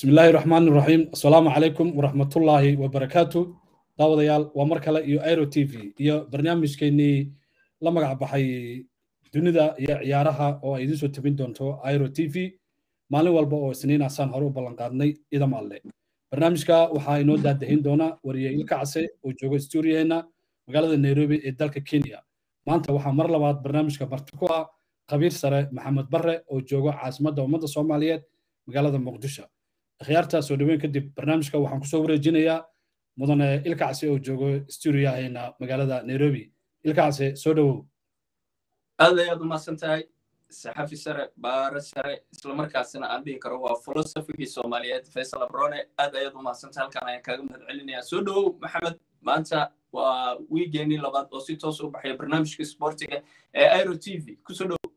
بسم الله الرحمن الرحيم السلام عليكم ورحمة الله وبركاته daawadayaal waa mar kale iyo airo t v iyo barnaamijkeennii la magac baxay dunida iyo ciyaaraha oo ay idiin soo tabin doonto airo t v maalin walba oo isniin asaan hore u ballanqaadnay idam alle barnaamijka waxaa inoo daadahin doona wariye ilka case oo jooga stuuriyaheenna magaalada nairobi ee dalka kenya maanta waxaa mar labaad barnaamijka marti ku ah khabiir sare maxamed barre oo jooga caasimadda ummadda soomaaliyeed magaalada muqdisho akhyaarta soo dhoweyn kadib barnaamijka waxaan kusoo wareejinayaa mudane ilkacsi oo joogo stuuriyaheena magaalada nairobi ilkacsi soo dhowow aad ayaad umahadsan tahay saxafi sare baare sare islamarkaasina aan dhihi karo waa filosofigii soomaaliyeed faysal abrone aad ayaad umahadsan tahay halkan ayaan kaaga mahad celinayaa soo dhowow maxamed maanta waa wiigeenii labaad oo si toos u baxaya barnaamijka sportiga ee airo t v kusoo dhowow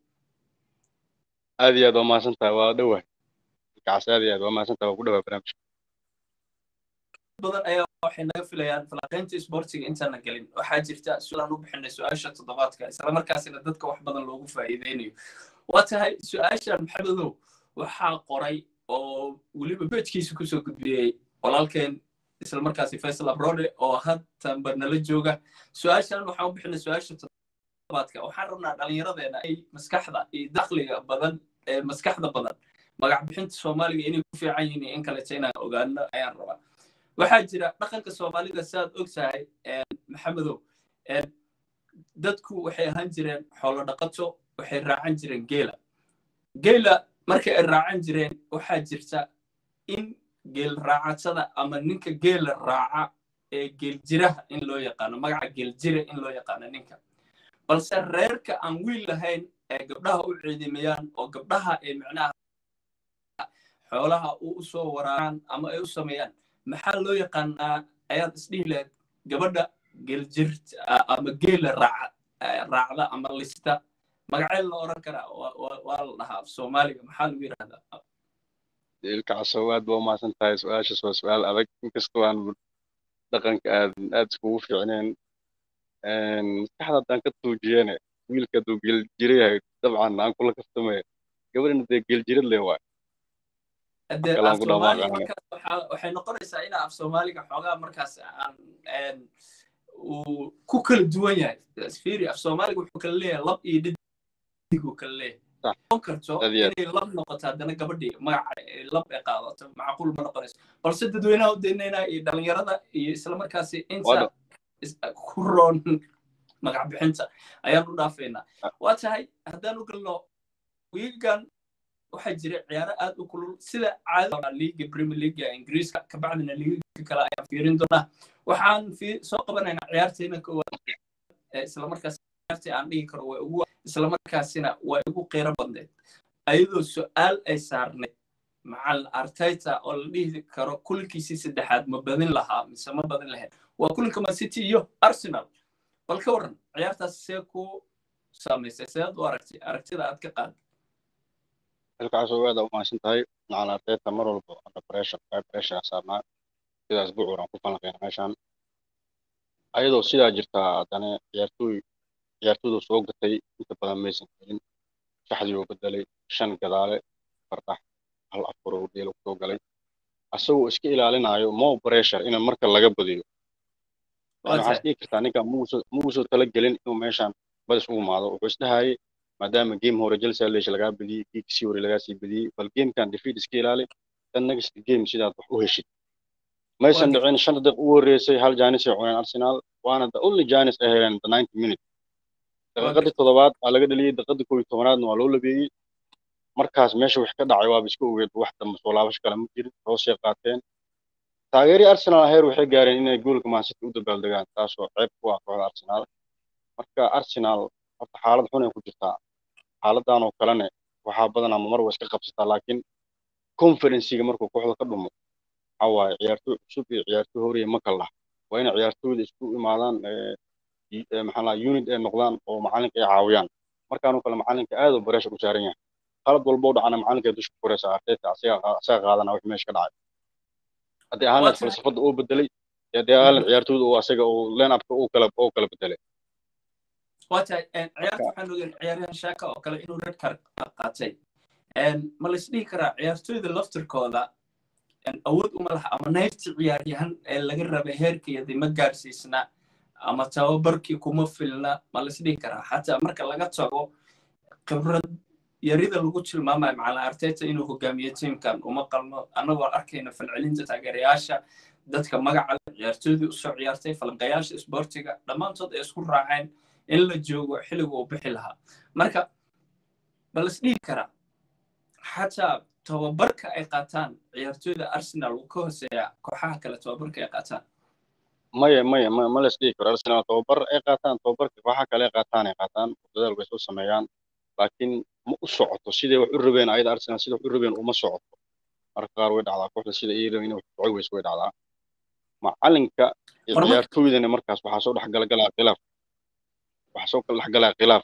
aad iyo aad waa mahadsan tahay waa dhowah ilkacsi aad iyo aad waa mahadsan tahay waa ku dhowaa barnaamijka badan ayaa waxay naga filayaan falanqaynta sportiga intaana gelin waxaa jirta su-aalaan u bixinay su-aasha toddobaadka islamarkaasina dadka wax badan loogu faa'iideynayo waa tahay su-aashan maxamedow waxaa qoray oo weliba bejkiisa kusoo gudbiyey walaalkeen islamarkaasi faysal abrode oo hadtanba nala jooga su-aashan waxaan u bixinay su-aasha toddobaadka waxaan rabnaa dhallinyaradeena ay maskaxda iyo dakhliga badan ee maskaxda badan magac bixinta soomaaliga inay ku fiican yihiin iyo in kaleta inaan ogaano ayaan rabaa waxaa jira dhaqanka soomaalida siaad og tahay maxamedow dadku waxay ahaan jireen xoolo dhaqato waxay raacan jireen geela geela markay ay raacan jireen waxaa jirta in geel raacatada ama ninka geela raaca ee geeljiraha in loo yaqaano magaca geeljire in loo yaqaano ninka balse reerka aan wiil lahayn ee gabdhaha u ciidimayaan oo gabdhaha ay micnaha xoolaha u soo waraaraan ama ay u sameeyaan maxaa loo yaqaanaa ayaad isdhihi lahayd gabadha geeljirt ama geela raacda ama lista magaceel la oran karaa waa la dhahaa af soomaaliga maxaa lagu yidhahdaa ilkacasow aad baa umahadsan tahay su-aashaas waa su-aal adag inkastoo aan dhaqanka aad aad iskugu fiicneen maskaxda haddaan ka tuujiyene wiilka hadduu geeljira yahay dabcan aan kula kaftamaya gabadhina dee geeljirad le waay waxay noqonaysaa ina af soomaaliga xoogaa markaas aan uu ku kala duwan yahay firi af soomaaliga wuxuu kala leeyahay lab iyo dhidiguu kala leeyahay noqon karto inay lab noqoto haddana gabadhii magaca lab ay qaadato macquul ma noqonayso balse dadweynaha u daynayna iyo dhalinyarada iyo islamarkaasi inta ku roon magac bixinta ayaan u dhaafaynaa waa tahay haddaan u galno wiigan waxaa jira ciyaaro aad u kulul sida caadada liiga premier leaguea ingiriiska kabacdina liiga kale ayaan fiirin doonaa waxaan soo qabanaynaa ciyaarteena koowaad islamarkaas ciyaartii aan dhigi karo way ugu islamarkaasina way ugu qiiro badneed ayadoo su-aal ay saarneyd macalin arteta oo la dhihi karo kulankiisii saddexaad ma badin lahaa mise ma badin lahayn waa kulanka man city iyo arsenal bal ka waran ciyaartaas see ku saamaysay seed u aragtay aragtida aad ka qaad ilkacasow aad aa umahadsan tahay macalin arteta mar walba under pressure high pressure saarnaa sidaas bucur aan ku falanqeyna meeshaan ayadoo sidaa jirtaa haddana ciyaartooy ciyaartooyda soo gatay inta badan maysan helin shaxdii oo bedelay shan gadaale fardax hal afar oo dheel soo galay asagoo iska ilaalinayo mo pressure in marka laga badiyo waxaad dhihi kartaa ninka muusoo tala gelin inuu meeshaan badis u imaado wuxuu isdhahayay maadaama game hore Chelsea leesh laga badiyay kiisi hore laga sii badiyay bal game kan defeat iska ilaali tan next game sidaad wax u heshid maysan dhicin shan daqiiq u horeysay hal jaanis ay cuneen Arsenal waana the only jaanis ay heleen the 90 minute daqiiqadii toddobaad waa laga dhaliyay daqiiqadii koob iyo tobanaadna waa loo labeeyey markaas meesha wax ka dhacay waaba iska ogeed wax dambe soo laabasho kale ma jirin hoosay qaateen taageerii Arsenal heer waxay gaareen inay goolka Man City u dabaaldegaan taasoo ceeb ku ah kooxda Arsenal marka Arsenal horta xaalad xun ay ku jirtaa xaaladan oo kalena waxaa badanaa mar waa iska qabsataa laakiin conferenciga markuu kooxda ka dhumo waxaa waaye ciyaartooy cusub iyo ciyaartooy horiya ma kala laha waa inay ciyaartooyda isku imaadaan maxaa laa unit ay noqdaan oo macalinka ay caawiyaan markaanoo kale macalinka aad u bareesha ku saaran yahay qalad walba u dhacana macalinka ay dusha ku koraysa arteta asaga qaadana wixii meesha ka dhacay haddii ahaan falsafada uu bedelay haddii ahaan ciyaartooyda uu asaga uu line upka uu kala uu kala bedelay waa tahay ciyaarta waxaan ogeyn ciyaaryahan shaaka oo kale inuu red card qaatay ma la isdhihi karaa ciyaartooyda laftirkooda awood uma laha ama nayrti ciyaaryahan ee laga rabay heerkeedii ma gaarsiisna ama tababarkii kuma filna ma laisdhihi karaa xataa marka laga tago khibrad yarida lagu tilmaamayo macalin arteta inuu hogaamiyo tiimkan uma qalmo annagoo arkayna falcelinta taageerayaasha dadka magaca ciyaartoydii usoo ciyaartay falanqayaasha isboortiga dhammaantood ay isku raaceen in la joogo xilliga uu bixi lahaa marka ma laisdhihi karaa xataa tababarka ay qaataan ciyaartoyda arsenal uu ka hooseeya kooxaha kale tababarka ay qaataan maya maya ma ma las dhihi karo arsenal tababar ay qaataan tababarka kooxaha kale ay qaataan ay qaataan dadaal bay soo sameeyaan laakiin ma u socoto siday wax u rabeen ayada arsenal sida wax u rabeen uma socoto marka qaar way dhacdaa kooxda sida ay rabeen inay wax socod weyso way dhacdaa macalinka iyo ciyaartoydana markaas waxaa soo dhex galgalaa khilaaf waxaa soo kala dhex galaa khilaaf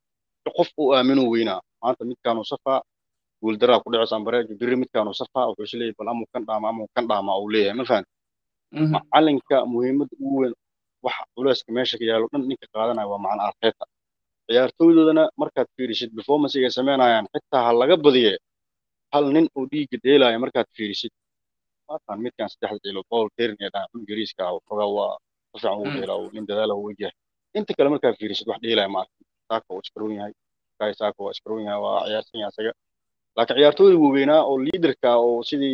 qof uu aamino weynaa maanta midkaanu safaa guuldaraa ku dhacaysa ambareejo biri midkaanu safaa wuxuu is leeyahay bal amuu kan dhaama amuu kan dhaama uu leeyahay ma fahan macalinka muhiimadda ugu weyn waxa culeyska meesha ka yaalo dhan ninka qaadanaya waa macalin arteta ciyaartooydoodana markaad fiirisid performancega ay sameynayaan xitaa ha laga badiye hal nin oo dhiigga dheelaya markaad fiirisid maatan midkan saddexda dheelo paul kerin ee dhaca ingiriiska ah waxoogaa waa si fiican ugu dheelaa nin dadaala u wegyahay inta kale markaad fiirisid wax dheelaya ma arkin saaka waa iskaroon yahay kai saaka waa iskaroon yahay waa ciyaarsan yahay isaga laakiin ciyaartooyda waaweynaa oo liidarka oo sidii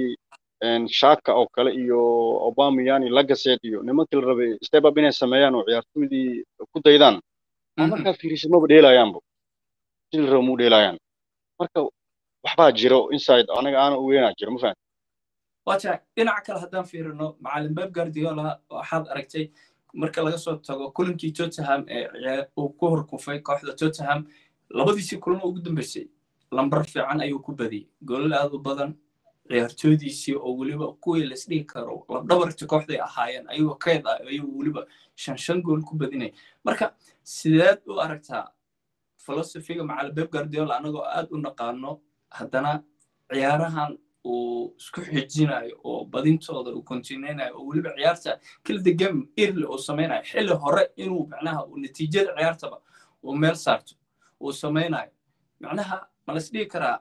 shaka oo kale iyo obameyani lagaset iyo nimankii la rabay step up inay sameeyaan oo ciyaartooydii ku daydaan markaa fiirisid maba dheelayaanba sidii la raba muu dheelayaan marka waxbaa jiro inside anaga aana ogeynaa jiro ma fahan wata dhinaca kale haddaan fiirino macalin beb guardiola waxaad aragtay marka laga soo tago kulankii tottenham ee uu ku horkufay kooxda tottenham labadiisii kulan ugu dambeysay lambar fiican ayuu ku badiyey goolal aad u badan ciyaartoydiisii oo weliba kuwii laisdhihi karo labdhabarti kooxday ahaayeen ayagoo keyd ah ayuu weliba shan shan gool ku badinaya marka sideed u aragtaa filosofiga macalin beb guardiola annagoo aad u naqaano haddana ciyaarahan uu isku xijinayo oo badintooda uu kontineynayo oo weliba ciyaarta kilda game early uu samaynayo xilli hore inuu macnaha uu natiijada ciyaartaba uu meel saarto uu samaynayo macnaha ma la isdhihi karaa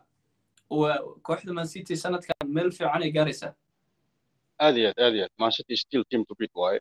kooxda man city sanadkan meel fiican ay gaaraysaa aad iyo aad aad iyo aad man city still team to beat waaye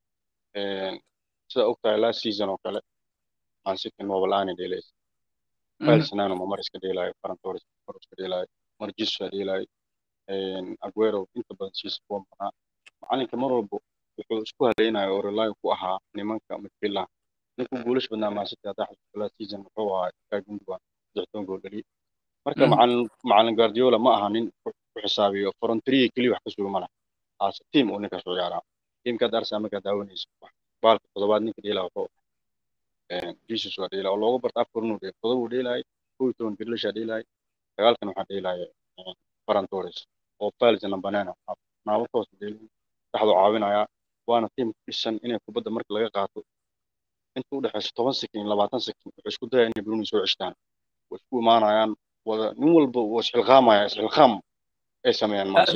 sida ogtahay last season oo kale man city mobalaani dheelaysa Felsenano ma mar iska dheelaayo Ferran Torres mar iska dheelaayo mar Jesus dheelaayo Aguero inta badan siis kuwa maqnaa macalinka mar walba wuxuu isku haleynayo oo rely ku ahaa nimanka midfieldaha ninka guulash badnaa Man City haddaa xasuusto last season wuxuu ahaa Ilkay Gundogan saddextoban gool dhaliyay marka macalin macalin Guardiola ma aha nin ku xisaabiyo frontier keliya wax ka suga ma laha as team uu ninkaas u ciyaaraa teamkaad Arsenal markaa daawanaysa baalka toddobaad ninka dheelaa wuxuu Jesus waa dheelaa oo looga barta afar inuu dheelo todoba uu dheelaayay kow iyo toban Grealish dheelaayay sagaalkan waxaa dheelaaya Ferran Torres oo Felsen Banana naabatoos dheelay saxdu caawinaya waana team dhisan inay kubadda marka laga qaato inta u dhexeyso toban sekin labaatan sekin wuxuu isku dayaya inay Bruni soo ceshtaan way isku imaanayaan wada nin walba wuu isxilqaamaya isxilqaam ay sameeyaan maasi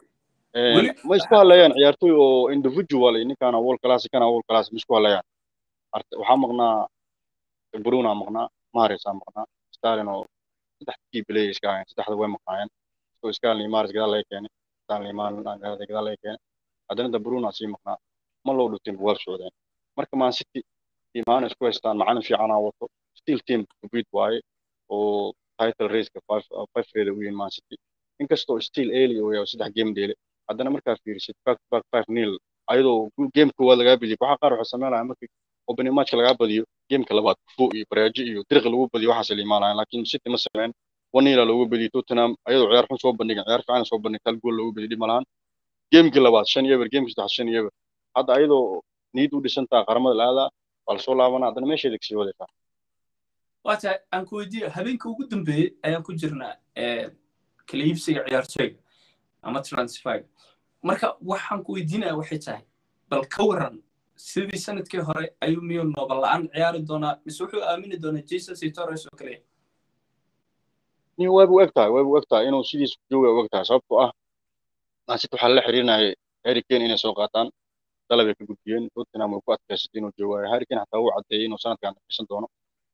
ma isku hadlayaan ciyaartoy oo individual ninkaana world class kana world class ma isku hadlayaan waxaa maqnaa bruna maqnaa maris aa maqnaa stalin oo saddex key play iska ahayn saddexda way maqnaayeen so stalin maris gadaal laga keenay stalin gadaal laga keenay haddana da bruna sii maqnaa ma loo dhutin waa socdeen marka man city tiimaana isku haystaan macalin fiicanaa wato still team kubid waaye oo title raceka five reeda u yihin man city inkastoo still early oo yahay saddex game dheele haddana markaa fiirisid back back five nil ayadoo game koowaad lagaa badiyay waxaa qaar waxay sameynaya markii opening matchka lagaa badiyo gameka labaad kufo iyo baraajo iyo diriqi lagu badiyo waxaas la imaanayaan laakiin city ma sameyn one nila loogu badiyay tottenham ayadoo ciyaar xun soo bandhigan ciyaar fiican soo bandhigta hal gool loogu badiyo dhib malahan gamekii labaad shan yeber gamekii saddex shan yeber hadda ayadoo niyad u dhisantaa qaramada la-aadaa waa lasoo laabanaa haddana meesheeda kasii wadaysaa waata aan ku weydiiyo habeenka ugu dambeeyey ayaan ku jirnaa kala iibsiga ciyaartooyga ama transfer marka waxaan ku weydiinaya waxay tahay bal ka waran sidii sanadkii hore ayuu miyuu noobal la-aan ciyaari doonaa mise wuxuu aamini doonaa jesus iyo torres oo kaliya nin wayba u eg tahay wayba u eg tahay inuu sidiis jooga u eg tahay sababtoo ah mancity waxaa lala xiriirinayay harry kane inay soo qaataan dalabay ka gudbiyeen tottenham way ku adkaysatay inuu joogayo harry kane xataa uu caddeeyey inuu sanadkan dhaqaysan doono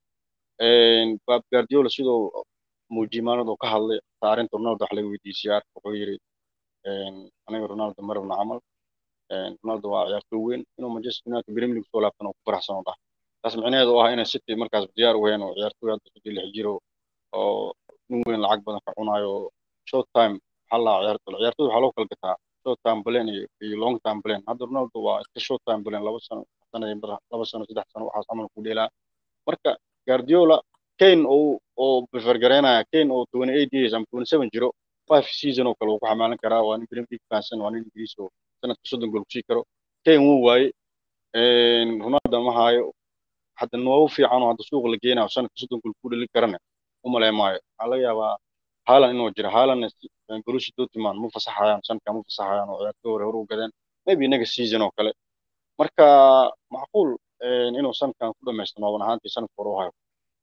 bab guardiola sidoo muujimaanadu ka hadlay arrinta ronaldo wax laga weydiisiyay arka wuxuu yidhi aniga ronaldo ma rabno camal ronaldo waa ciyaartooy weyn inuu manchester united premier league soo laabtan oo ku faraxsan oo dhah taas micnaheedu oo ah inay city markaas diyaar u weheen oo ciyaartooy hadda saddex lix jiro oo nin weyn lacag badan ka cunayo short time waxaa la ciyaartooy ciyaartooy waxaa loo kala gataa short time plan iyo iyo long time plan hadda ronaldo waa iska short time plan laba sano sanadii bar laba sano saddex sano waxaas camal ku dheelaa marka guardiola kane oo oo prefer gareynaya kane oo 28 years ama 27 jiro five season oo kale uu ku xamaalan karaa waa nin premier league fahansan waa nin ingiriis oo sanadka soddon gool kusii karo kane wuu waaye ronaldo ma haayo hadda noogu fiican oo hadda suuqa la geenayo sanadka soddon gool ku dhalin karana u malay maayo waxaa laga yaabaa haalan inuu jiro haalanna borussia dortmund ma fasaxayaan sanadka ma fasaxayaan oo ciyaartooy hore hore u gadeen maybe inaga season oo kale marka macquul inuu sanadkan ku dhamaysto nooban ahaantii sanadka hore u hayo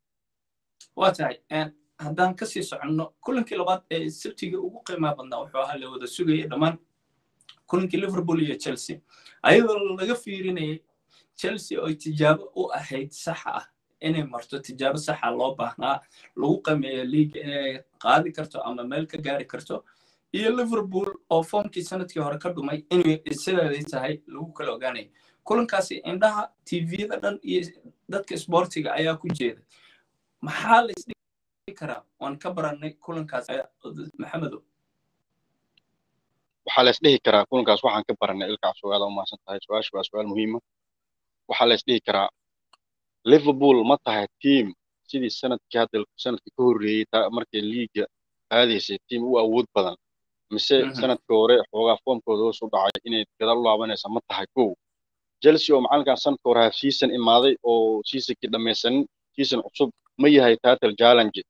waa tahay haddaan kasii soconno kulankii labaad ee sabtiga ugu qiimaha badnaa wuxuu ahaa la wada sugayay dhammaan kulankii liverpool iyo chelsea ayadoo laga fiirinayay chelsea oo tijaabo u ahayd saxa ah inay marto tijaabo saxa loo baahnaa lagu qimeeyo liiga inay qaadi karto ama meel ka gaari karto iyo liverpool oo foomkii sanadkii hore ka dhumay inay sideeday tahay lagu kala ogaanaya kulankaasi indhaha tvda dhan iyo dadka sportiga ayaa ku jeeda maxaa la isdhigi karaa waan ka barannay kulankaas maxamedo waxaa la isdhihi karaa kulankaas waxaan ka baranay ilkaas sugaada u maasan tahay su-aashu waa su-aal muhiima waxaa la isdhihi karaa liverpool ma tahay team sidii sanadkii hadda sanadkii ka horreeyey markay liiga aadaysay team u awood badan mise sanadkii hore xoogaa foomkooda hoos u dhacay inay gadaal u laabanaysa ma tahay kow chelsea oo macalinkan sanadkii hore half season imaaday oo seasonkii dhammaysanin season cusub ma yahay title challenge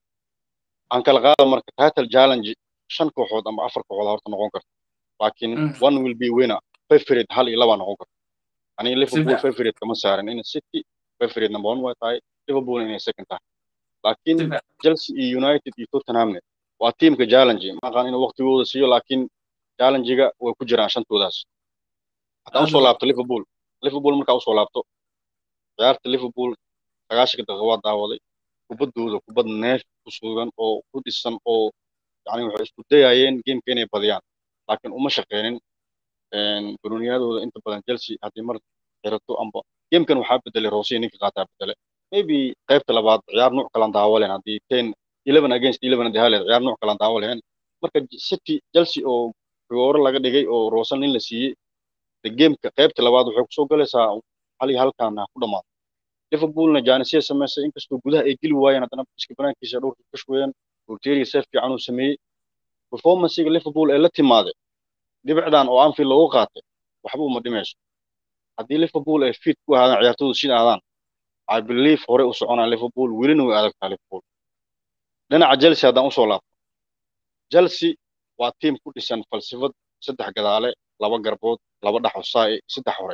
aan kala qaada marka title challenge shan kooxood ama afar kooxood horta noqon karta laakiin one will be winner favorite hal iyo laba noqon karta aniga liverpool favorite kama saarin in city favorite number one way tahay liverpool inay second tahay laakiin chelsea iyo united iyo tottenhamne waa teamka challenge maqaan inuu waqtigooda siiyo laakiin challenge-ga way ku jiraan shantoodaas haddaan usoo laabto liverpool liverpool markaa usoo laabto ciyaarta liverpool sagaashanka daqiiqa waa daawaday kubaddooda kubad neef ku sugan oo ku dhisan oo yani waxay isku dayayeen gameka inay badiyaan laakiin uma shaqeynin barooniyadooda inta badan chelsea haddii mar xirato amba gamekan waxaa bedelay roosiya ninka qaataa bedele maybe qaybta labaad ciyaar nuuc kalan daawo lehen haddii ten eleven against eleven haddii haleed ciyaar nuuc kalan daawo lehen marka city chelsea oo rigooro laga dhigay oo roosan nin la siiyey de gameka qaybta labaad waxay kusoo galaysaa hal iyo halkan ha ku dhamaado liverpoolna jaanisya samaysay inkastoo gudaha ay geli waayeen haddana iska banaankiisa dhowrka ka shweeyeen roteria seef fiican uu sameeyey performancega liverpool ee la timaaday dhibicdan oo anfield loogu qaatay waxba uma dhimayso haddii liverpool ay fit ku ahaadaan ciyaartoodu sida aadaan i believe hore u soconaa liverpool welina way adagtaa liverpool dhinaca chelsea haddaan usoo laabto chelsea waa tiim ku dhisan falsafad saddex gadaale laba garbood laba dhax hosaai saddex hore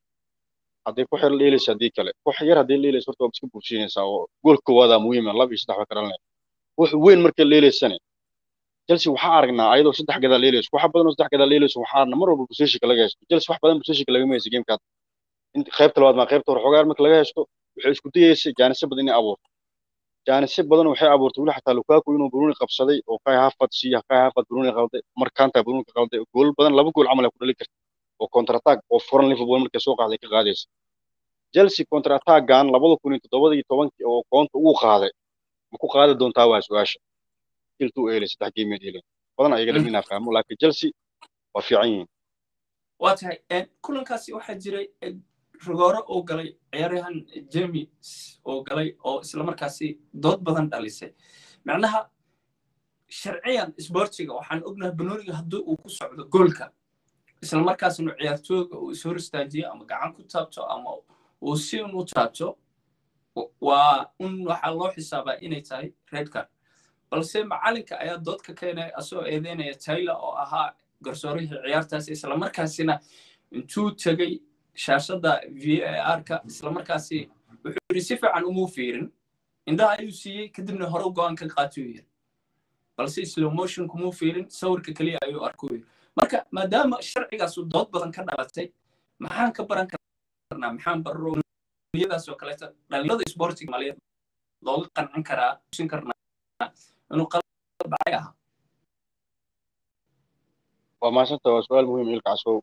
hadday ku xir dheelaysa haddii kale wax yar haddii dheelaysa horta waa iska buursiinaysaa oo gool koowaada muhiima laba iyo saddex way ka dhalanaya wax weyn markay dheelaysane chelsea waxaa aragnaa ayadoo saddex gadaal dheelayso waxa badan oo saddex gadaal dheelayso waxaa arna mar walba positionka laga haysto chelsea wax badan positionka lagama haysto gamekaad qaybta labaad maa qaybta hore xogaar marka laga haysto waxay isku dayaysay jaanisyo badan inay abuurto jaanisyo badan waxay abuurtay weli xataa lukaku inuu bruni qabsaday oo kai hafad siiya kai hafad bruni qalday markanta bruni ka qalday gool badan laba gool camal ay ku dhali karta oo counter attack oo furan liverpool markay soo qaaday ka qaadaysa chelsea counter attackan labada kun iyo toddobada iyo tobankii oo koonta uu qaaday ma ku qaadi doontaa waa su-aasha iltuu eelay saddex geemeed eelay badan ayaga dhan inaa fahmo laakiin chelsea waa fiican yihiin waa tahay kulankaasi waxaa jiray rigooro oo galay ciyaaryahan james oo galay oo islamarkaasi dood badan dhalisay macnaha sharciyan sportiga waxaan ognahay banooniga haddii uu ku socdo goolka islamarkaasna ciyaartooyga uu ishor istaajiyo ama gacan ku taabto ama uu si un u taabto waa un waxaa loo xisaabaa inay tahay red card balse macalinka ayaa dood ka keenaya asagoo eedeynaya taylor oo ahaa garsoorihii ciyaartaasi islamarkaasina intuu tegey shaashadda v a r-ka islamarkaasi wuxuu yidhi si fiican umuu fiirin indhaha ayuu siiyey kadibna hore go-aan ka qaatiyuu yidhi balse slow motion kumuu fiirin sawirka keliya ayuu arkuu yidhi marka maadaama sharcigaasu dood badan ka dhalatay maxaan ka baran karnaa maxaan barroyadaas oo kaleeto dhalinyarada sportiga maaliyad looga qancin karaa usin karnaa inuu qalad dhacay ahaa waa mahadsanta waa su-aal muhiim ilkaasow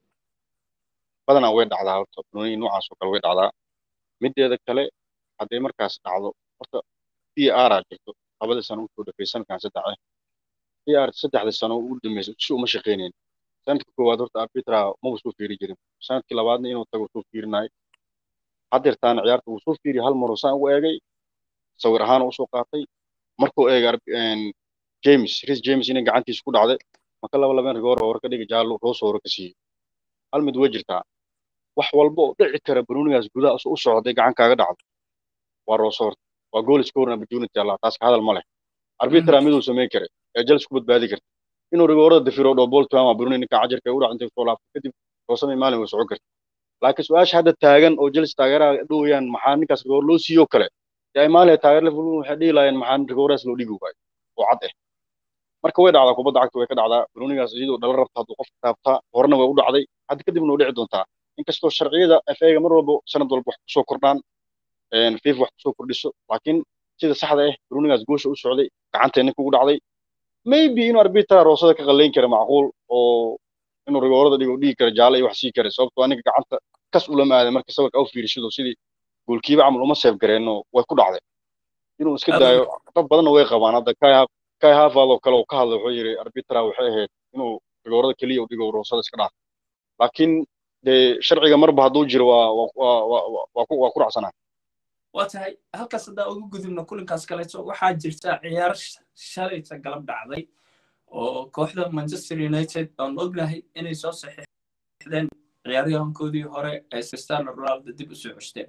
badanaa way dhacdaa horta banooni noocaas oo kale way dhacdaa mideeda kale hadday markaas dhacdo horta p r aa jirto labadii sano usoo dhafay sanadkan saddex ah p r saddexdii sano ugu dambeysay si uma shaqaynayn sanadka koowaad horta arbitra maba soo fiiri jirin sanadkii labaadna inuu tago soo fiirinayo haddeertaana ciyaarta uu soo fiiriyo hal maroo saan u eegay sawir ahaan usoo qaatay markuu eegay james ris james inay gacantiisa ku dhacday maka laba labeen rigoor hore ka dhigi jaallo roos hore ka siiyey hal mid way jirtaa wax walba oo dhici kara banoonigaas gudaha u socday gacan kaaga dhacdo waa roosoor waa goal scoring opportunity allah taas ka hadal ma leh arbitra miduu samayn karay ee jalis ku badbaadi karta inuu rigoorada dafiro dhoo ball tuama banooni ninka cajarka u dhac intay soo laabto kadib roosamay maalin way socon karta laakiin su-aasha hadda taagan oo jalis taageeraha dhowayaan maxaa ninkaas rigoor loo siiyo kale dee ay maalin taageer liverpool waxay dhihi laayeen maxaa rigooraas loo dhigi waayo oo cad ah marka way dhacdaa kubadda cagta way ka dhacdaa banoonigaas iyadoo dhala rabta hadduu qofka taabtaa horena way u dhacday hadda kadibna way dhici doontaa inkastoo sharciyada FA-ga mar walba sanad walba wax kusoo kordhaan FIFA wax kusoo kordhiso laakiin sida saxda ah banoonigaas goosha u socday gacantee ninka ugu dhacday maybe inuu arbitra roosada ka qalayn kara macquul oo inuu rigoorada dhigo dhigi kara jaalle iyo wax sii kara sababtoo aniga gacanta kas ulama aaday marka sawirka au fiirishido sidii goolkiiba camal uma seef gareenno way ku dhacday inuu iska daayo dad badanna way qabaan hadda kai kai havard oo kale uu ka hadlay wuxuu yidhi arbitra waxay ahayd inuu rigoorada keliya u dhigo roosada iska dhaaf laakiin dee sharciga marba hadduu jiro waa waa ku waa ku racsanaa waa tahay halkaas haddaa ugu gudubno kulinkaas kaleeto waxaa jirta ciyaar shalayta galab dhacday oo kooxda manchester united aan ognahay inay soo saxiixdeen ciyaaryahankoodii hore ee cristiano ronaldo dib u soo ceshteen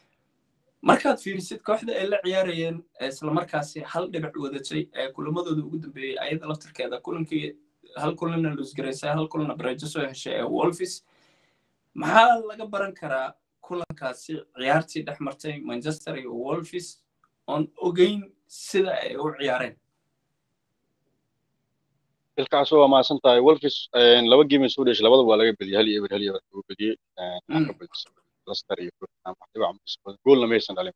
markaad fiirisid kooxda ay la ciyaarayeen islamarkaasi hal dhibic wadatay ee kulamadooda ugu dambeeyey ayada laftarkeeda kulankii hal kulanna lusgaraysay hal kulanna bareejo soo heshay ee wolfis maxaa laga baran karaa kulankaasi ciyaartii dhex martay manchester iyo wolfis oon ogeyn sida ay u ciyaareen ilkaas waa mahadsan tahay wolfis laba geemay soo dheshay labada waa laga bediyey hal iyo eber hal iyo eber lagu bediyey leicester iyo goolna maysan dhalin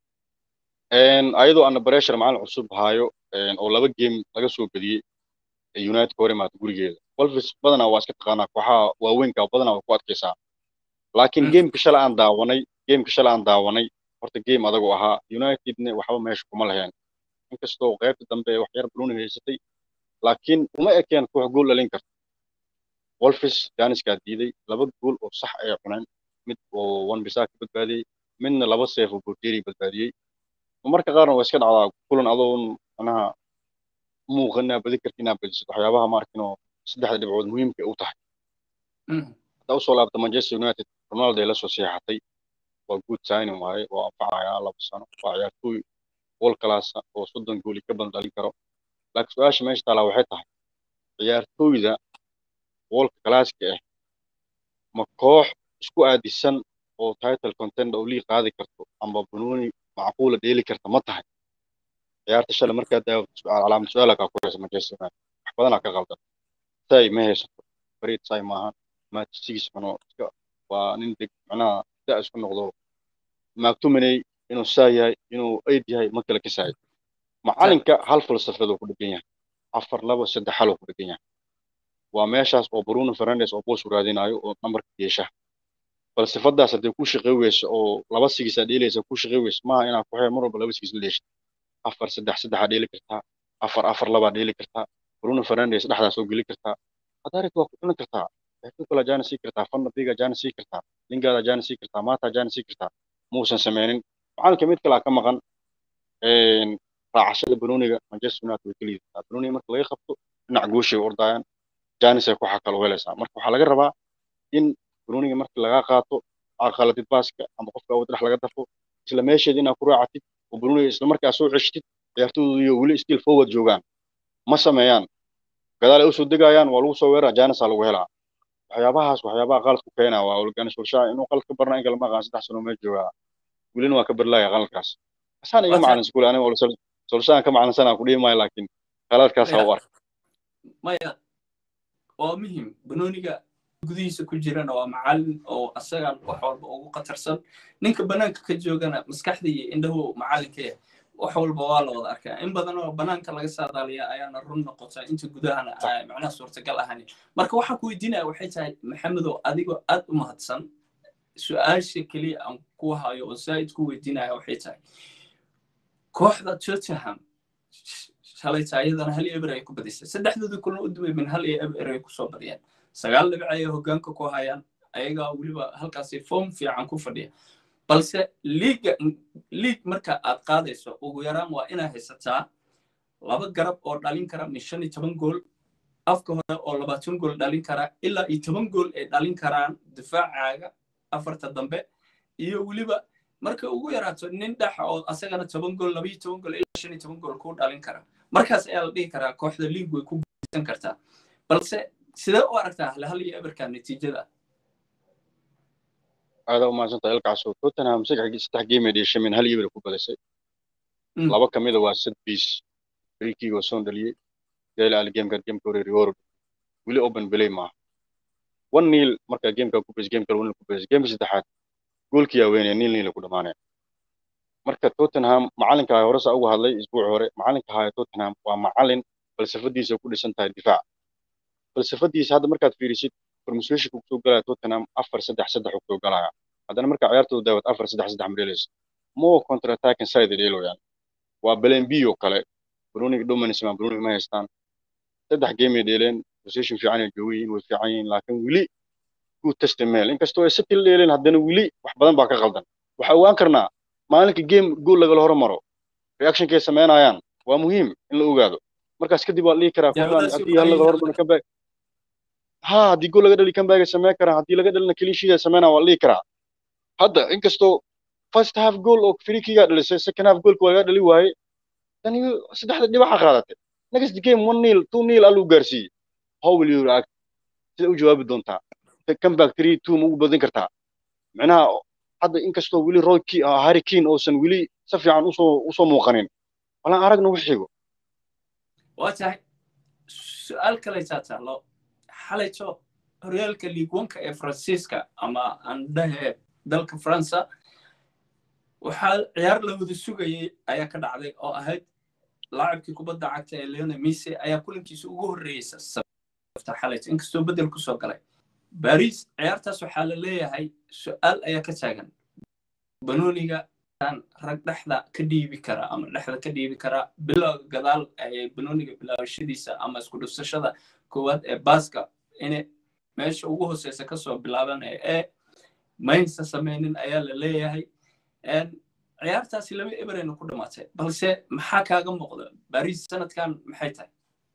ayadoo ana pressure macalin cusub haayo oo laba game laga soo bediyey united ka hor imaata gurigeeda wolfis badanaa waa iska taqaanaa kooxaha waaweynka badanaa waa ku adkaysaa laakiin gameka shala aan daawanay gameka shala aan daawanay horta game adagoo ahaa unitedna waxba meesha kuma laheen inkastoo qaybta dambe wax yar bruniga haysatay laakiin uma ekeen koox gool dhalin karta wolfis janiskaa diiday laba gool oo sax ay cuneen mid oo one bisaa ka badbaadiyey midna laba seef oo borteri badbaadiyey marka qaarna waa iska dhacdaa kulan adoon manaha muuqanaa badi karti inaa badisid waxyaabaha maarkinoo saddexda dhibcood muhiimka u tahay haddaa usoo laabta manchester united ronaldo ay la soo seexatay waa good signing waaye waa anfacayaa laba sano waa ciyaartooy wol kalaasa oo soddon gooli ka badan dhalin karo laakiin su-aasha meesha taalaa waxay tahay ciyaartooyda wolka kalaaska ah ma koox isku aadisan oo title contender oo lii qaadi karto amba banooni macquula dheeli karta ma tahay ciyaarta shalay markaa daawad calaamad su-aala kaa ku haysa manchester united wax badanaa ka qaldan say ma haysato farid say maahan matsigis cuno iska waa nin deg macnaha da isku noqdo maagtumaney inuu saa yahay inuu aid yahay ma kala kasaayo macalinka hal falsafad uu ku dhegan yahay afar laba saddex hal uu ku dhegan yahay waa meeshaas oo bruno fernandes oo boos u raadinayo oo nambarka yeesha falsafadaas hadday ku shaqey weyso oo laba sigisaa dheelaysa ku shaqey weyso maaha inaad ku xeer mar walba laba sigis la dheeshid afar saddex saddexaa dheeli kartaa afar afar labaa dheeli kartaa bruno fernandes dhexdaa soo geli kartaa hadarit waa ku cuni kartaa kala jaana sii kartaa fanna biga jaana sii kartaa lingaada jaana sii kartaa maata jaana sii kartaa muusan sameynin macalinka mid kalaa ka maqan raacashada banooniga manchester united way keliyitaa banooniga marka laga qabto dhinac gooshay ordayaan janis ay ku xakalo helaysaa marka waxaa laga rabaa in banooniga marka lagaa qaato aqaladid baaska ama qofka awood dhex laga dafo isla meesheeda inaad ku raacatid oo banooniga isla markaa soo ceshtid ciyaartooydu iyo weli still forward joogaan ma sameeyaan gadaal ay usoo degayaan waa lagu soo weeraa janisaa lagu helaa waxyaabahaas waxyaabaha qalad ku keenaa waa olgani solshaa inuu qalad ka barna in kale ma aqaan saddex sano meel joogaa welina waa ka barlaaya qaladkaas asaan iga macalin iskuul aniga solshaan ka macalinsanaa ku dhihi maayo laakiin qaladkaasaa u arka maya waa muhim banooniga gudihiisa ku jirana waa macalin oo asagan wax walba ugu khatarsan ninka banaanka ka joogana maskaxda iyo indhahu macalinka yahay wax walba waa la wada arkaa in badan oo banaanka laga saadaaliya ayaana run noqota inta gudahana macnaha suurtagal ahani marka waxaan ku weydiinaya waxay tahay maxamedow adigoo aad u mahadsan su-aasha keliya aan ku hayo oo zaa'id ku weydiinaya waxay tahay kooxda tottenham shalayta ayadana hal eber ay ku badisay saddexdoodii kulan u dubay min hal iyo eber ay kusoo badiyeen sagaal dhibic ayay hoggaanka ku hayaan ayagaa weliba halkaasi form fiican ku fadhiya balse liiga liig marka aad qaadayso ugu yaraan waa inaad haysataa laba garab oo dhalin kara min shan iyo toban gool afka hore oo labaatan gool dhalin kara ilaa iyo toban gool ay dhalin karaan difaacaaga afarta dambe iyo weliba marka ugu yaraato nin dhexa oo asagana toban gool labayo toban gool ilaa shan iyo toban gool kuu dhalin kara markaas ayaa la dhihi karaa kooxda liig way ku guuleysan kartaa balse sidee u aragtaa hal iyo eberka natiijada aada umaadsanta ilkaasoo tottenham saddex game ay dheshay min hal eber ku badisay laba ka mida waa sad biis frikiga oo soo dhaliyey dela al gameka gameka hore reward weli open belay maaha one nil marka gameka ku badisay gameka one nil ku badisay gameka saddexaad goolkii yaa weynaya nil nil ku dhamaanaya marka tottenham macalinka ahaa hore saa uga hadlay isbuuci hore macalinka ahaa tottenham waa macalin falsafadiisa ku dhisan tahay difaac falsafadiisa hadda markaad fiirisid formationka kusoo galaya tottenham afar saddex saddex uu kusoo galaya haddana marka ciyaartooda daawad afar saddex saddex mareelaysa more counter attacking side dheelo yani waa belen b oo kale bruniga dominance ma bruniga ma haystaan saddex game ay dheeleen position fiican ay joogan yihiin way fiican yihiin laakiin weli good testimel inkastoo ay sitil dheeleen haddana weli wax badan baa ka qaldan waxaa ogaan karnaa maalinka game gool lagala hormaro reactionkay samaynayaan waa muhiim in la ogaado markaas kadib waa dhihi karaa kooxdan haddii hal laga hormaro comeback ha haddii gool laga dhali comeback ay samayn karaan haddii laga dhalina clean sheet ay samaynayaan waa dhihi karaa hadda inkastoo first half goal oo frikiga dhalisay second half goolka waa laga dhali waaye tani saddexda dhibaxa qaadatay next game one nil two nil aluu gaarsiiyey how will you react sida u jawaabi doontaa comeback three two ma ugu badin kartaa micnaha hadda inkastoo weli roy harry kane uusan weli si fiican usoo usoo muuqanin walaan aragna wax xigo waa tahay su-aal kalaysaa taalo xalayto horyaalka liigwanka ee faransiiska ama aan dhahe dalka faransa waxaa ciyaar la wada sugayey ayaa ka dhacday oo ahayd laacibkii kubadda cagta ee leona mise ayaa kulankiisa ugu horreeyeysa sabta xalayto inkastoo beddel kusoo galay baris ciyaartaas waxaa la leeyahay su-aal ayaa ka taagan banooniga rag dhexda ka dhiibi kara ama dhexda ka dhiibi kara bilowga gadaal ee banooniga bilaabashadiisa ama isku dhufsashada koowaad ee baaska inay meesha ugu hooseysa kasoo bilaabanaya ee maynsa samaynin ayaa la leeyahay ciyaartaasi laba eberayna ku dhamaatay balse maxaa kaaga muuqda baris sanadkan maxay tahay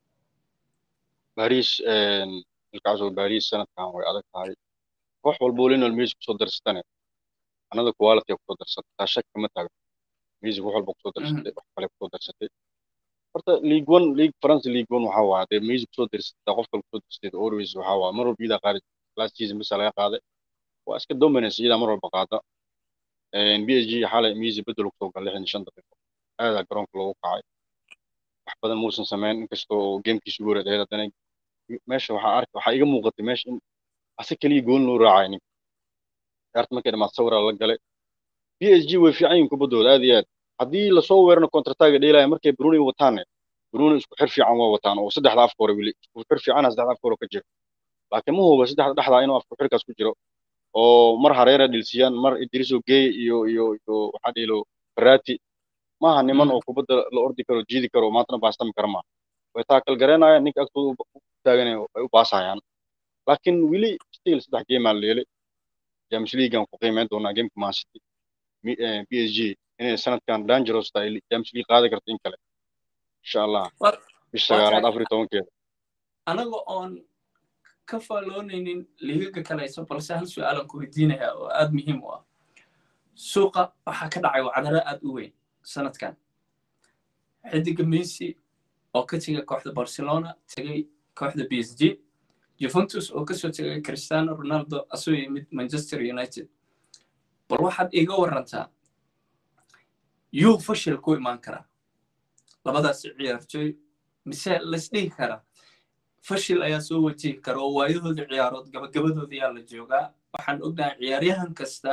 baris ilkaasoo baris sanadkan way adag tahay koox walbo linol music kusoo darsatane anada quality kusoo darsatay taa shak kama taagno music wax walba kusoo darsatay wax kale kusoo darsatay horta league one league france league one waxaa waa dee music kusoo darsatay qof kale kusoo darsatay always waxaa waa mar walba iyadaa qaadi last season bisa laga qaaday waa iska dominance iyadaa mar walba qaada b s g xalay music bedel kusoo gal lixdan shan daqiiqo aadaa garoonka loogu kacay wax badan muusan samayn inkastoo gamekiisu ugu horeed haddana meesha waxaa arka waxaa iga muuqatay meesha in ase keliya gool loo raacay ninka ciyaarta markay dhamaad sawiraa la galay b s g way fiican yihin kubaddooda aad iyo aad haddii lasoo weerano contrataga dheelaya markay bruni wataane bruni isku xir fiican waa wataan oo saddexda afka hore weli isku xir fiicana saddexda afka hore ka jiro laakiin ma huba saddexda dhexdaa inuu afku xirkaas ku jiro oo mar hareera dhilsiyaan mar idriso gey iyo iyo iyo waxaa dhiilo farati maaha niman oo kubadda la ordi karo jiidi karo maantana baastami kara maaha way taakal garanayaan ninka agtooda u taagan ay u baasayaan laakiin weli still saddex geemaa la leelay james leaguean ku qiimeyn doonaa gameka man city b s g inay sanadkan dangerous tahay james league qaadi karto in kale insha allah bisha sagaalaad afar iyo tobankeeda anaga oon ka faaloonaynin liigaga kalayso balse hal su-aalan ku weydiinaya oo aad muhiim u ah suuqa waxaa ka dhacay wacdaro aad u weyn sanadkan xidiga messi oo ka tegay kooxda barcelona tegay kooxda b s g juventus oo kasoo tegay cristiano ronaldo asoo yimid manchester united bal waxaad iiga warantaa yuu fashil ku imaan karaa labadaas ciyaartooy mise laysdhihi karaa fashil ayaa soo wajihi kara oo waayahoodii ciyaarood gabagabadooda yaa la joogaa waxaan ognahay ciyaaryahan kasta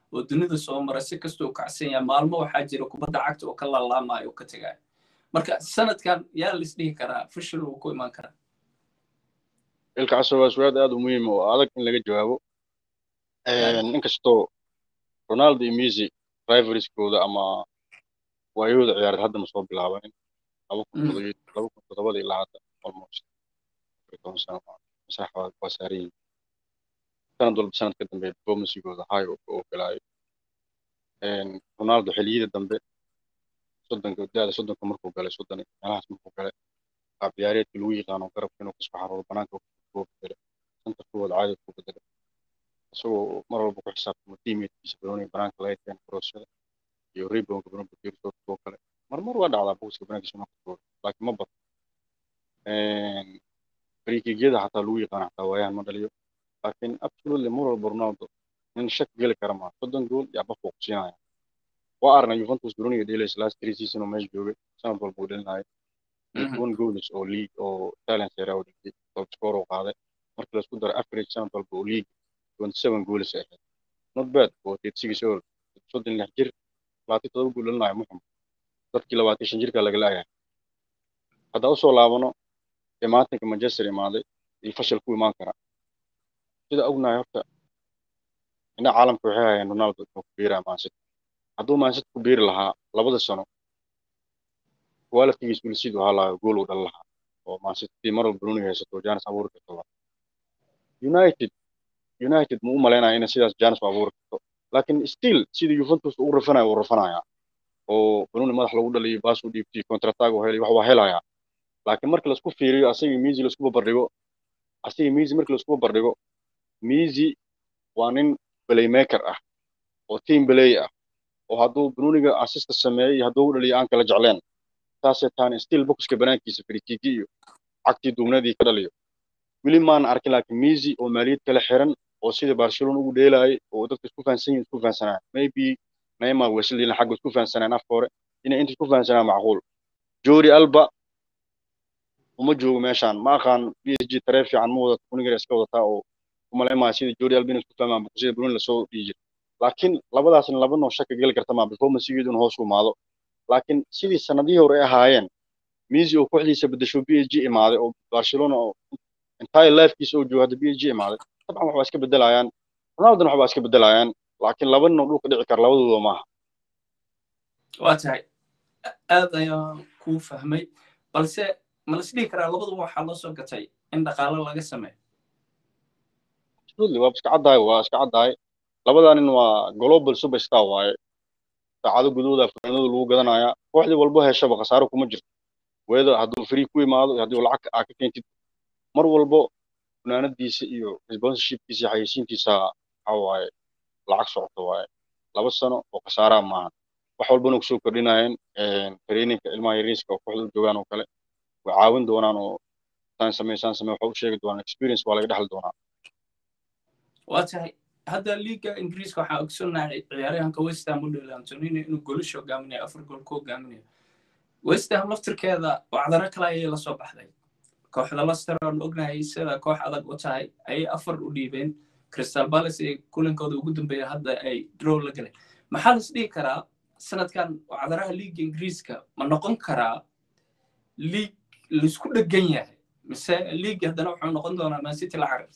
oo dunida soo mara si kasta uu kacsan yahay maalmo waxaa jira kubadda cagta oo ka laalaamaya oo ka tegaya marka sanadkan yaa la isdhihi karaa fashil uu ku imaan karaa ilkacaso waa su-aal aad u muhiim oo adag in laga jawaabo inkastoo ronaldo iyo messi rivalskooda ama waayahooda ciyaareed hadda ma soo bilaabanin laba kun laba kun toddobada ilaa hadda almost toban sano masax waa saaran yihiin sanad walba sanad ka dambe performansigooda high oo ka ogolaayo ronaldo xilliyada dambe soddonka da-da soddonka markuu galay soddon meelahaas markuu galay qaab ciyaareedka lagu yaqaano garabka inuu kasoo xaroodo banaanka kuu bedelo santa kuwooda caadi ku bedelo isagoo mar walba ku xisaabtamo teammatekiisa banooniga banaanka laga keeno crossada iyo reboundka banoonka geerisoo kale marmar waa dhacdaa boxka banaankiisa inuu kasoo laakiin ma badan frikigyada xataa lagu yaqaano xataa waayahan ma dhaliyo laakiin absolutely mar walba ronaldo nin shak geli kara maa soddon gool yaa bafka ku siinaya waa arnay juventus banooniga dheelays last three season oo meesha joogay sanad walba uu dhelinaya one goals oo league oo italian serie u dhigtay top score uu qaaday markii la isku daro average sanad walba oo league twenty seven goals ay ahayd not bad oo thirty six year old soddon lix jir labaatan todoba gool dhalinayo muxum dadkii labaatan shan jirka laga laayahay haddaa usoo laabano imaatinka manchester imaaday iyo fashil ku imaan kara sida ognahay horta indha caalamka waxay hayeen ronaldo inuu ku biiraa maansity hadduu maansity ku biiri lahaa labada sano qualitygiis wilsid waxaa lahaa gool uu dhalin lahaa oo maansity mar walba bruniga haysato janis abuuri karto united united ma u malaynaya inay sidaas janis u abuuri karto laakiin still sidii juventus uu rafanayo uu rafanaya oo bruni madax lagu dhaliyo baas u dhiibtay contratag uu helay wax waa helayaa laakiin marka laisku fiiriyo asagii miisi laisku barbardhigo asagii miisi marka laisku barbardhigo miisi waa nin playmaker ah oo team play ah oo hadduu bruniga assista sameeyey iyo hadduu u dhaliyo aan kala jecleen taasee taani still boxka banaankiisa frikiki iyo cagtii duubnadii ka dhaliyo weli maan arkin laakiin miisi oo maaliyad kala xiran oo sida barcelona ugu dheelaayay oo dadka isku fahansan yihin isku fahansanaan maybe neymar wesleyna xagga isku fahansanaan afka hore inay inta isku fahansanaan macquul jori alba uma joogo meeshaan ma aqaan b s g taree fiican ma wadato kunigar iska wadataa oo umalaymaa sida jori alba inay isku fahmaan sida bruni lasoo dhihi jira laakiin labadaasna laba noo shaka geli karta maa performancegeeduna hoos u imaado laakiin sidii sanadihii hore ay ahaayeen misi oo kooxdiisa bedesho b s g imaaday oo barcelona oo entire lifekiisa oo joogo hadda b s g imaaday dabcan waxbaa iska bedelayaan ronaldona waxbaa iska bedelayaan laakiin laba nin oo dhulka dhici kara labadooda maaha waa tahay aad ayaan kuu fahmay balse ma la isdhihi karaa labaduba waxaa loo soo gatay in dhaqaalo laga sameeyo absolutely waa iska caddahay waa iska caddahay labadaa nin waa global superstar waaye saacado gudahooda fanaanada lagu gadanayaa kooxdii walbo heshaba khasaaro kuma jirto weeda hadduu free ku imaado iyo haddii lacag aa ka keentid mar walbo funaanadiisa iyo sponsorshipkiisa iyo xayeysiintiisa waxa waaye lacag socoto waaye laba sano oo khasaaraa maahan wax walbana kusoo kordhinayeen traininka ilmaha yariiska oo kooxda u joogaan oo kale way caawin doonaan oo saan samey saan samey waxa u sheegi doonaan experience waa laga dhexli doonaa waa tahay hadda liiga ingiriiska waxaa ogsonahay ciyaaryahanka westham u dheli antonino inuu goolish hogaaminayo afar gool ku hogaaminayo westham laftirkeeda wacdaro kale ayay lasoo baxday kooxda lester aan ognahay sida koox adag u tahay ayay afar u dhiibeen crystal palace ee kulankooda ugu dambeeya hadda ay drow la galeen maxaa las dhihi karaa sanadkan wacdaraha liiga ingiriiska ma noqon karaa liig laisku dhegan yahay mise liig haddana wuxuu noqon doonaa mancity la carar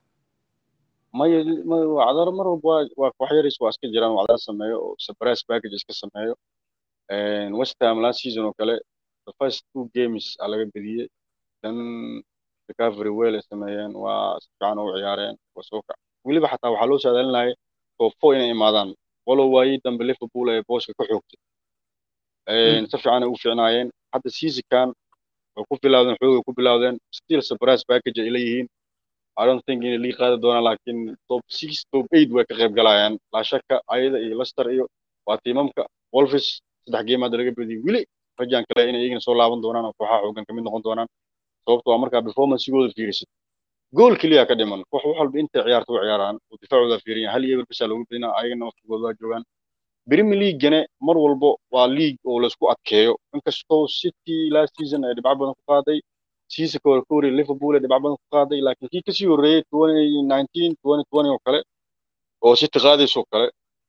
maya wacdaro mar walba waa waa koox yaris waa iska jiraan wacdaro sameeyo oo surprise package iska sameeyo west ham last season oo kale the first two games aa laga bediyey then recovery well ay sameeyeen waa si fiican u ciyaareen waa soo kac weliba xataa waxaa loo saadaalinayay top four inay imaadaan walow waayii dambe liverpool ay booska ka xoogtay si fiican ay u fiicnaayeen hadda seasonkan way ku bilaawdeen xoogay ku bilaawdeen still surprise package ay leeyihiin I don't think inay lii qaadi doonaan laakiin top six top eight way ka qayb galayaan laa shaka ayada iyo Leicester iyo waa tiimamka Wolves saddex game hadda laga bediyay weli rajaan kale inay iyagana soo laaban doonaan oo kooxaha xoogan kamid noqon doonaan sababto waa markaa performancegooda fiirisid gool keliya ka dhiman koox wax walba intay ciyaarta u ciyaaraan oo difaacooda fiiriyan hal iyo eber bisaa loogu bedinaa ayagana waqtigooda waa joogaan Premier League-gane mar walbo waa league oo laisku adkeeyo inkastoo City last season ay dhibco badan ku qaaday siisa ka hore Liverpool ay dhibco badan ku qaaday laakiin kii kasii horreeyay 2019 2020 oo kale oo City qaadayso kale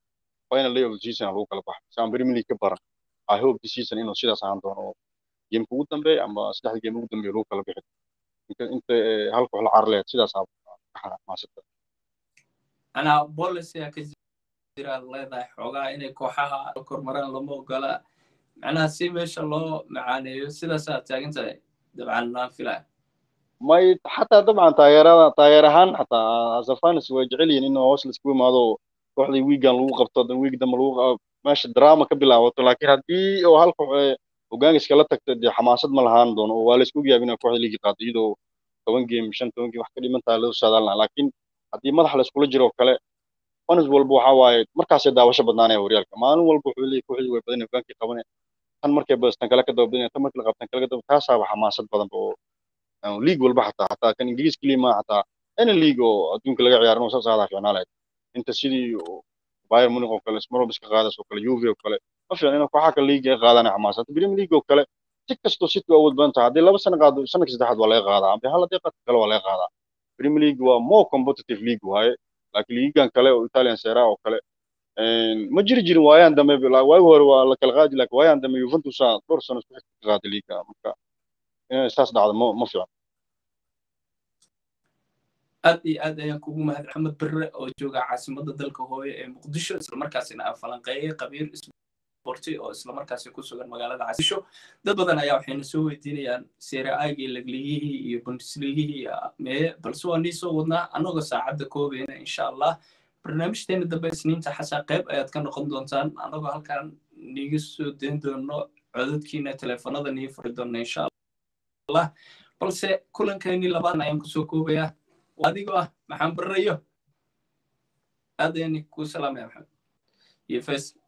final day of the season lagu kala baxay si aan premier league ka baran i hope this season inuu sidaas ahaan doono oo geemka ugu dambeeya ama saddexda geem ugu dambeeya lagu kala bixi inta inta hal koox la carleed sidaas aa ka xanaaqmaasata anaa policy ka jira leedahay xoogaa inay kooxaha kormaraan lama ogola macnaha si meesha loo macaaneeyo sidaasaa taagan tahay dabcan aan filaya may xataa dabcan taageerada taageer ahaan xataa asafanis way jecel yihiin in hoos laisku imaado kooxdii wiigan lagu qabto dan wiig dambe lagu meesha drama ka bilaabato laakiin haddii oo hal koox hogaanka iskala tagto dee xamaasad ma lahaan doono oo waa la isku yaab inay kooxda liigi qaado iyadoo toban game shan toban game wax ka dhiman tahay loo saadaalna laakiin haddii madax la iskula jiro oo kale fanis walba waxaa waaye markaasay daawasho badnaanaya horyaalka maalin walba wuxuu leeyahy kooxdii way badan hogaankii qabanaya tan markay badastan kale ka daba badinaya tan markii la qabtan kale ka daba taasaaba xamaasad badan oo league walba xataa xataa kan ingiriis keliya ma xataa any league oo adduunka laga ciyaaro inuu saas aadaa fiicnaa lahayd inta sidii bayern munich oo kale small iska qaadays oo kale juve oo kale ma fiicna inuu kooxaha kale league ay qaadaan xamaasad premier league oo kale si kastoo city awood badan tahay haddii laba sano qaado sanadka saddexaad waa laga qaadaa amba hal haddii qaadka kale waa laga qaadaa premier league waa more competitive league waaye laakiin liigan kale oo italian sera oo kale ma jiri jirin waayaan dambe waagi hore waa la kala qaadi laakiin waayaan dambe juventus dhowr sano isku xigta ka qaaday liiga marka inay saas dhacdo ma ma fiican aad iyo aad ayaan kugu mahad maxamed berre oo jooga caasimadda dalka hooye ee muqdisho islamarkaasina aan falanqeeyey qabiir sporti oo islamarkaasi ku sugan magaalada casisho dad badan ayaa waxayna soo weydiinayaan seere aagii lagligihii iyo bundesligihii mee balse waa nii soo wadnaa annagoo saacadda koobayna insha allah barnaamijteena dambe isniinta xasaa qayb ayaad ka noqon doontaan annagoo halkan niiga soo dayn doono codadkiina teleefanada nii furi doona insha allah balse kulankeennii labaadna ayaan kusoo koobayaa adigoo ah maxaan barrayo aad ayaan kuu salaamaya maxamed iyo faysal